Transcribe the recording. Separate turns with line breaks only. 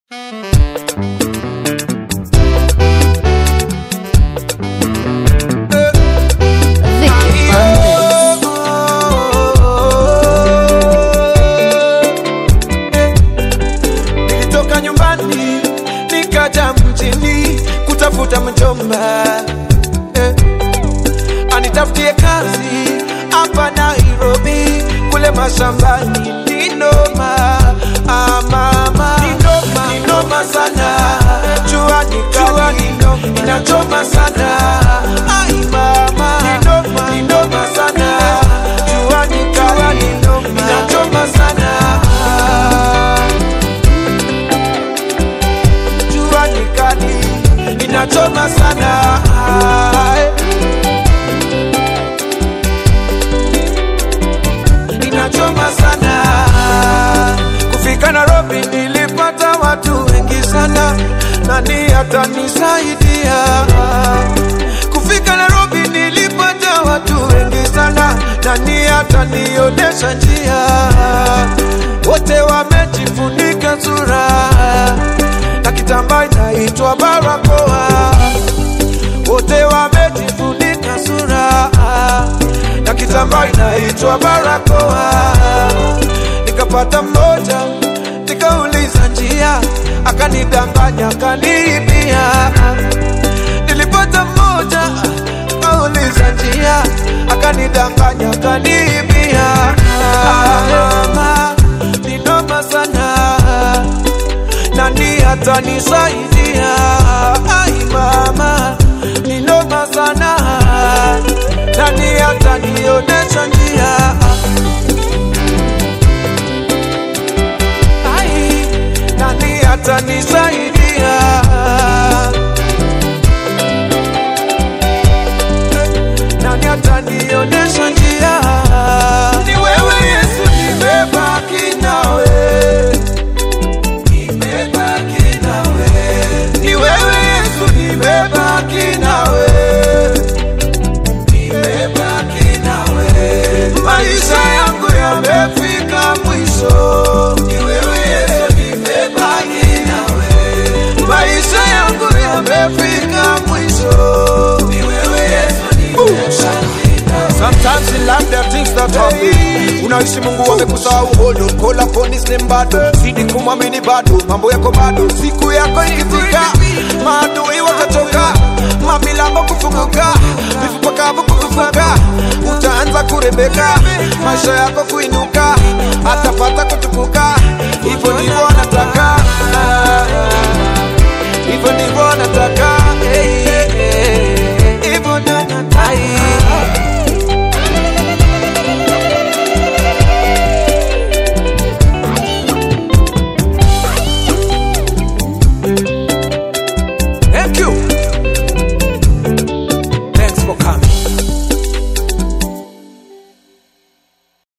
Vicky Bundes.
Nilitoka nyumbani nikaja mjini kutafuta mjomba eh. Anitafutie kazi hapa Nairobi, kule mashambani ni noma ah, mama ni noma, ni noma sana, jua ni kali inachoma sana ai mama ni noma, ni noma sana, jua ni kali inachoma sana jua ni kali inachoma sana inachoma sana kufika Nairobi nilipata watu wengi sana nani atanisaidia kufika Nairobi nilipata watu wengi sana nani atanionyesha njia wote wamejifunika sura na kitambaa inaitwa barakoa wote wamejifunika sura na kitambaa inaitwa barakoa. Nikapata mmoja nikauliza njia, akanidanganya akaniibia. Nilipata mmoja akauliza njia, akanidanganya akaniibia. Mama, ni noma sana nani atanisaidia? Ai mama, ni noma sana, nani atanionyesha njia? Ai, nani atanisaidia? Nani atanionyesha njia? Ni wewe Yesu, nimebaki nawe nimebaki nawe, ni wewe Yesu, nimebaki nawe, nimebaki nawe, maisha yangu yamefika mwisho, ni wewe Yesu, nimebaki nawe, maisha yangu yamefika mwisho, ni wewe Yesu, nimebaki nawe.
Sometimes in life there are things that happen. Unaishi Mungu amekusahau hold on. Call upon his name bado. Zidi kumwamini bado. Mambo yako bado. Siku yako ikifika, maadui watachoka. Mamilango kufunguka. Mifupa kavu kufufuka. Utaanza kurembeka. Maisha yako kuinuka. Atapata kutukuka. Hivyo ndivyo anataka.